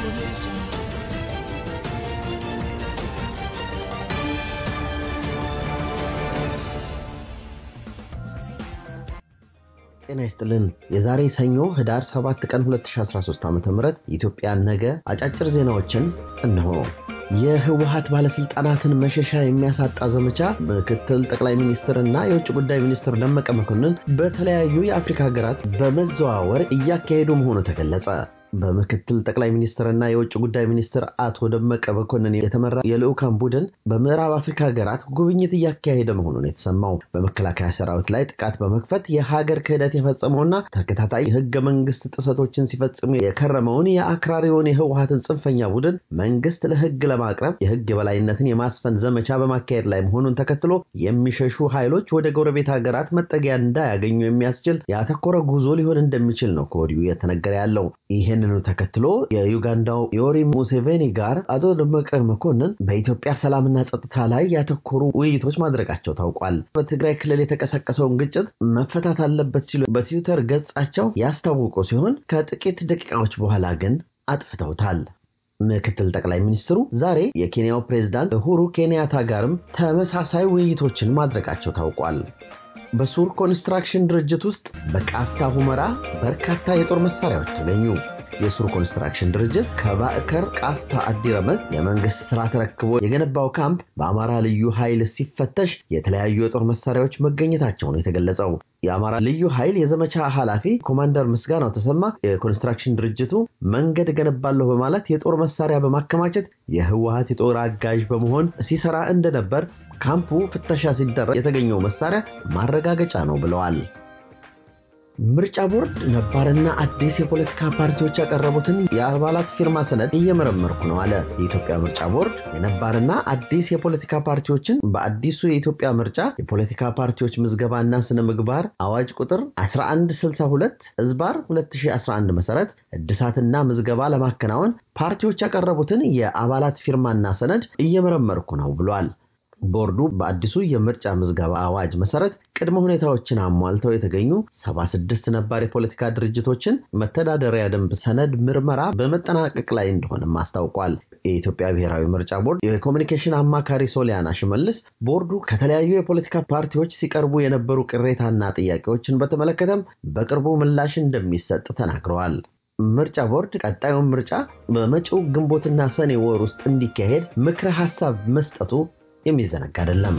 ጤና ይስጥልን። የዛሬ ሰኞ ህዳር 7 ቀን 2013 ዓ.ም የኢትዮጵያ ነገ አጫጭር ዜናዎችን እነሆ። የህወሀት ባለስልጣናትን መሸሻ የሚያሳጣ ዘመቻ ምክትል ጠቅላይ ሚኒስትር እና የውጭ ጉዳይ ሚኒስትር ደመቀ መኮንን በተለያዩ የአፍሪካ ሀገራት በመዘዋወር እያካሄዱ መሆኑ ተገለጸ። በምክትል ጠቅላይ ሚኒስትርና የውጭ ጉዳይ ሚኒስትር አቶ ደመቀ መኮንን የተመራ የልዑካን ቡድን በምዕራብ አፍሪካ ሀገራት ጉብኝት እያካሄደ መሆኑን የተሰማው በመከላከያ ሰራዊት ላይ ጥቃት በመክፈት የሀገር ክህደት የፈጸመውና ተከታታይ ህገ መንግስት ጥሰቶችን ሲፈጽሙ የከረመውን የአክራሪውን የህወሀትን ጽንፈኛ ቡድን መንግስት ለህግ ለማቅረብ የህግ የበላይነትን የማስፈን ዘመቻ በማካሄድ ላይ መሆኑን ተከትሎ የሚሸሹ ኃይሎች ወደ ጎረቤት ሀገራት መጠጊያ እንዳያገኙ የሚያስችል ያተኮረ ጉዞ ሊሆን እንደሚችል ነው ከወዲሁ የተነገረ ያለው። ይህንኑ ተከትሎ የዩጋንዳው ዮሪ ሙሴቬኒ ጋር አቶ ደመቀ መኮንን በኢትዮጵያ ሰላምና ጸጥታ ላይ ያተኮሩ ውይይቶች ማድረጋቸው ታውቋል። በትግራይ ክልል የተቀሰቀሰውን ግጭት መፈታት አለበት ሲሉ በትዊተር ገጻቸው ያስታወቁ ሲሆን ከጥቂት ደቂቃዎች በኋላ ግን አጥፍተውታል። ምክትል ጠቅላይ ሚኒስትሩ ዛሬ የኬንያው ፕሬዝዳንት ኡሁሩ ኬንያታ ጋርም ተመሳሳይ ውይይቶችን ማድረጋቸው ታውቋል። በሱር ኮንስትራክሽን ድርጅት ውስጥ በቃፍታ ሁመራ በርካታ የጦር መሳሪያዎች ተገኙ። የሱር ኮንስትራክሽን ድርጅት ከባዕከር ቃፍታ አዲረመዝ የመንግስት ስራ ተረክቦ የገነባው ካምፕ በአማራ ልዩ ኃይል ሲፈተሽ የተለያዩ የጦር መሳሪያዎች መገኘታቸው ነው የተገለጸው። የአማራ ልዩ ኃይል የዘመቻ ኃላፊ ኮማንደር ምስጋናው ተሰማ የኮንስትራክሽን ድርጅቱ መንገድ እገነባለሁ በማለት የጦር መሳሪያ በማከማቸት የህወሀት የጦር አጋዥ በመሆን ሲሰራ እንደነበር ካምፑ ፍተሻ ሲደረግ የተገኘው መሳሪያ ማረጋገጫ ነው ብለዋል። ምርጫ ቦርድ ነባርና አዲስ የፖለቲካ ፓርቲዎች ያቀረቡትን የአባላት ፊርማ ሰነድ እየመረመርኩ ነው አለ። የኢትዮጵያ ምርጫ ቦርድ የነባርና አዲስ የፖለቲካ ፓርቲዎችን በአዲሱ የኢትዮጵያ ምርጫ የፖለቲካ ፓርቲዎች ምዝገባና ስነ ምግባር አዋጅ ቁጥር 1162 እዝባር 2011 መሰረት እድሳትና ምዝገባ ለማከናወን ፓርቲዎች ያቀረቡትን የአባላት ፊርማና ሰነድ እየመረመርኩ ነው ብሏል። ቦርዱ በአዲሱ የምርጫ ምዝገባ አዋጅ መሰረት ቅድመ ሁኔታዎችን አሟልተው የተገኙ 76 ነባር የፖለቲካ ድርጅቶችን መተዳደሪያ ደንብ ሰነድ ምርመራ በመጠናቀቅ ላይ እንደሆነም አስታውቋል። የኢትዮጵያ ብሔራዊ ምርጫ ቦርድ የኮሚኒኬሽን አማካሪ ሶሊያና ሽመልስ ቦርዱ ከተለያዩ የፖለቲካ ፓርቲዎች ሲቀርቡ የነበሩ ቅሬታና ጥያቄዎችን በተመለከተም በቅርቡ ምላሽ እንደሚሰጥ ተናግረዋል። ምርጫ ቦርድ ቀጣዩን ምርጫ በመጪው ግንቦትና ሰኔ ወር ውስጥ እንዲካሄድ ምክረ ሀሳብ መስጠቱ የሚዘነጋ አይደለም።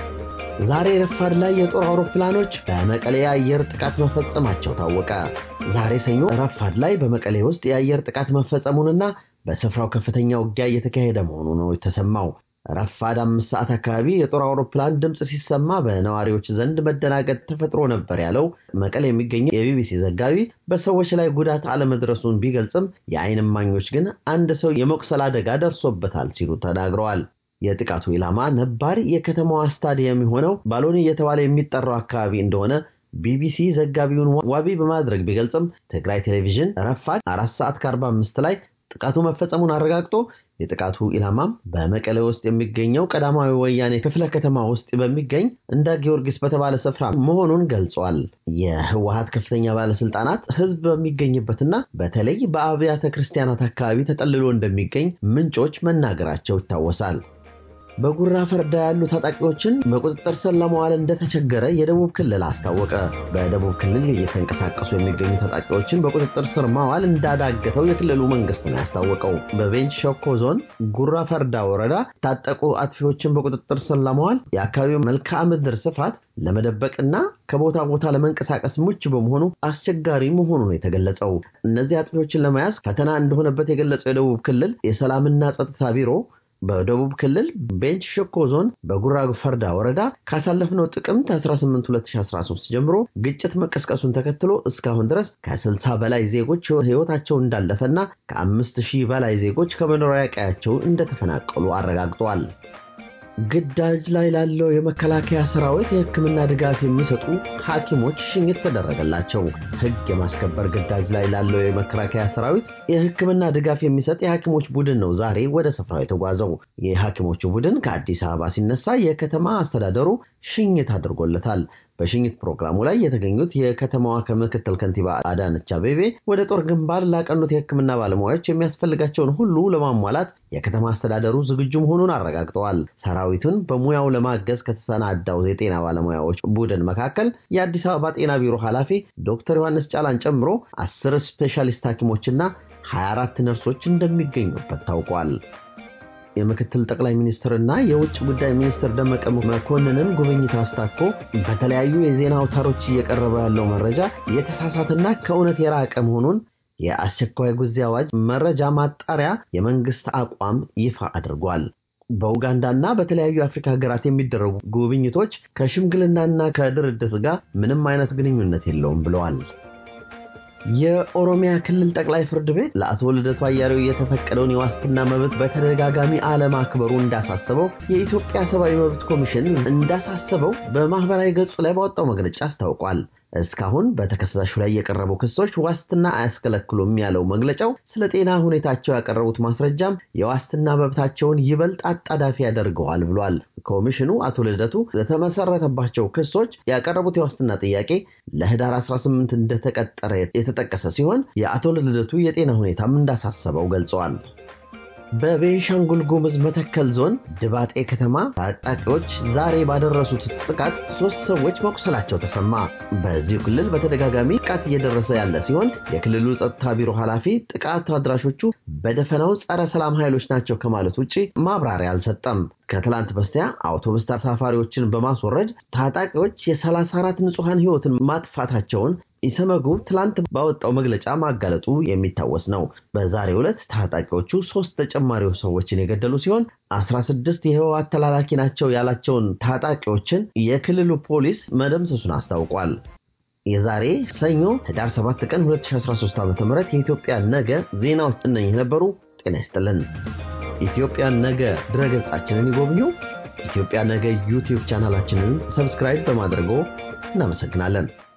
ዛሬ ረፋድ ላይ የጦር አውሮፕላኖች በመቀሌ የአየር ጥቃት መፈጸማቸው ታወቀ። ዛሬ ሰኞ ረፋድ ላይ በመቀሌ ውስጥ የአየር ጥቃት መፈጸሙንና በስፍራው ከፍተኛ ውጊያ እየተካሄደ መሆኑ ነው የተሰማው። ረፋድ አምስት ሰዓት አካባቢ የጦር አውሮፕላን ድምፅ ሲሰማ በነዋሪዎች ዘንድ መደናገጥ ተፈጥሮ ነበር ያለው መቀሌ የሚገኘው የቢቢሲ ዘጋቢ በሰዎች ላይ ጉዳት አለመድረሱን ቢገልጽም የዓይን እማኞች ግን አንድ ሰው የመቁሰል አደጋ ደርሶበታል ሲሉ ተናግረዋል። የጥቃቱ ኢላማ ነባር የከተማዋ ስታዲየም የሆነው ባሎኒ እየተባለ የሚጠራው አካባቢ እንደሆነ ቢቢሲ ዘጋቢውን ዋቢ በማድረግ ቢገልጽም ትግራይ ቴሌቪዥን ረፋድ አራት ሰዓት ከ45 ላይ ጥቃቱ መፈጸሙን አረጋግጦ የጥቃቱ ኢላማም በመቀሌ ውስጥ የሚገኘው ቀዳማዊ ወያኔ ክፍለ ከተማ ውስጥ በሚገኝ እንዳ ጊዮርጊስ በተባለ ስፍራ መሆኑን ገልጿል። የህወሀት ከፍተኛ ባለስልጣናት ህዝብ በሚገኝበትና በተለይ በአብያተ ክርስቲያናት አካባቢ ተጠልሎ እንደሚገኝ ምንጮች መናገራቸው ይታወሳል። በጉራ ፈርዳ ያሉ ታጣቂዎችን በቁጥጥር ስር ለመዋል እንደተቸገረ የደቡብ ክልል አስታወቀ። በደቡብ ክልል እየተንቀሳቀሱ የሚገኙ ታጣቂዎችን በቁጥጥር ስር ማዋል እንዳዳገተው የክልሉ መንግስት ነው ያስታወቀው። በቤንች ሸኮ ዞን ጉራ ፈርዳ ወረዳ ታጠቁ አጥፊዎችን በቁጥጥር ስር ለመዋል የአካባቢው መልክዓ ምድር ስፋት ለመደበቅና ከቦታ ቦታ ለመንቀሳቀስ ምቹ በመሆኑ አስቸጋሪ መሆኑ ነው የተገለጸው። እነዚህ አጥፊዎችን ለመያዝ ፈተና እንደሆነበት የገለጸው የደቡብ ክልል የሰላምና ጸጥታ ቢሮ በደቡብ ክልል ቤንች ሸኮ ዞን በጉራ ፈርዳ ወረዳ ካሳለፍነው ጥቅምት 18 2013 ጀምሮ ግጭት መቀስቀሱን ተከትሎ እስካሁን ድረስ ከ60 በላይ ዜጎች ሕይወታቸው እንዳለፈና ከአምስት ሺህ በላይ ዜጎች ከመኖሪያ ቀያቸው እንደተፈናቀሉ አረጋግጠዋል። ግዳጅ ላይ ላለው የመከላከያ ሰራዊት የሕክምና ድጋፍ የሚሰጡ ሐኪሞች ሽኝት ተደረገላቸው። ሕግ የማስከበር ግዳጅ ላይ ላለው የመከላከያ ሰራዊት የሕክምና ድጋፍ የሚሰጥ የሐኪሞች ቡድን ነው ዛሬ ወደ ስፍራው የተጓዘው። የሐኪሞቹ ቡድን ከአዲስ አበባ ሲነሳ የከተማ አስተዳደሩ ሽኝት አድርጎለታል። በሽኝት ፕሮግራሙ ላይ የተገኙት የከተማዋ ከምክትል ከንቲባ አዳነች አቤቤ ወደ ጦር ግንባር ላቀኑት የሕክምና ባለሙያዎች የሚያስፈልጋቸውን ሁሉ ለማሟላት የከተማ አስተዳደሩ ዝግጁ መሆኑን አረጋግጠዋል። ሰራዊቱን በሙያው ለማገዝ ከተሰናዳው የጤና ባለሙያዎች ቡድን መካከል የአዲስ አበባ ጤና ቢሮ ኃላፊ ዶክተር ዮሐንስ ጫላን ጨምሮ አስር ስፔሻሊስት ሐኪሞችና 24 ነርሶች እንደሚገኙበት ታውቋል። የምክትል ጠቅላይ ሚኒስትርና የውጭ ጉዳይ ሚኒስትር ደመቀ መኮንንን ጉብኝት አስታኮ በተለያዩ የዜና አውታሮች እየቀረበ ያለው መረጃ የተሳሳተና ከእውነት የራቀ መሆኑን የአስቸኳይ ጊዜ አዋጅ መረጃ ማጣሪያ የመንግስት አቋም ይፋ አድርጓል። በኡጋንዳና በተለያዩ የአፍሪካ ሀገራት የሚደረጉ ጉብኝቶች ከሽምግልናና ከድርድር ጋር ምንም አይነት ግንኙነት የለውም ብለዋል። የኦሮሚያ ክልል ጠቅላይ ፍርድ ቤት ለአቶ ልደቱ አያሌው የተፈቀደውን የዋስትና መብት በተደጋጋሚ አለማክበሩ እንዳሳሰበው የኢትዮጵያ ሰብአዊ መብት ኮሚሽን እንዳሳሰበው በማህበራዊ ገጹ ላይ ባወጣው መግለጫ አስታውቋል። እስካሁን በተከሳሹ ላይ የቀረቡ ክሶች ዋስትና አያስከለክሉም ያለው መግለጫው ስለ ጤና ሁኔታቸው ያቀረቡት ማስረጃም የዋስትና መብታቸውን ይበልጥ አጣዳፊ ያደርገዋል ብሏል። ኮሚሽኑ አቶ ልደቱ ለተመሰረተባቸው ክሶች ያቀረቡት የዋስትና ጥያቄ ለህዳር 18 እንደተቀጠረ የተጠቀሰ ሲሆን የአቶ ልደቱ የጤና ሁኔታም እንዳሳሰበው ገልጸዋል። በቤንሻንጉል ጉሙዝ መተከል ዞን ድባጤ ከተማ ታጣቂዎች ዛሬ ባደረሱት ጥቃት ሶስት ሰዎች መቁሰላቸው ተሰማ። በዚሁ ክልል በተደጋጋሚ ጥቃት እየደረሰ ያለ ሲሆን የክልሉ ጸጥታ ቢሮ ኃላፊ ጥቃት አድራሾቹ በደፈናው ጸረ ሰላም ኃይሎች ናቸው ከማለት ውጭ ማብራሪያ አልሰጠም። ከትላንት በስቲያ አውቶቡስ ተሳፋሪዎችን በማስወረድ ታጣቂዎች የ34 ንጹሐን ሕይወትን ማጥፋታቸውን ኢሰመጉ ትላንት ባወጣው መግለጫ ማጋለጡ የሚታወስ ነው። በዛሬው ዕለት ታጣቂዎቹ ሶስት ተጨማሪ ሰዎችን የገደሉ ሲሆን 16 የህወሓት ተላላኪ ናቸው ያላቸውን ታጣቂዎችን የክልሉ ፖሊስ መደምሰሱን አስታውቋል። የዛሬ ሰኞ ህዳር 7 ቀን 2013 ዓ.ም የኢትዮጵያ ነገ ዜናዎች እነኝህ ነበሩ። ጤና ይስጥልን። ኢትዮጵያ ነገ ድረገጻችንን ይጎብኙ። ኢትዮጵያ ነገ ዩቲዩብ ቻናላችንን ሰብስክራይብ በማድረጎ እናመሰግናለን።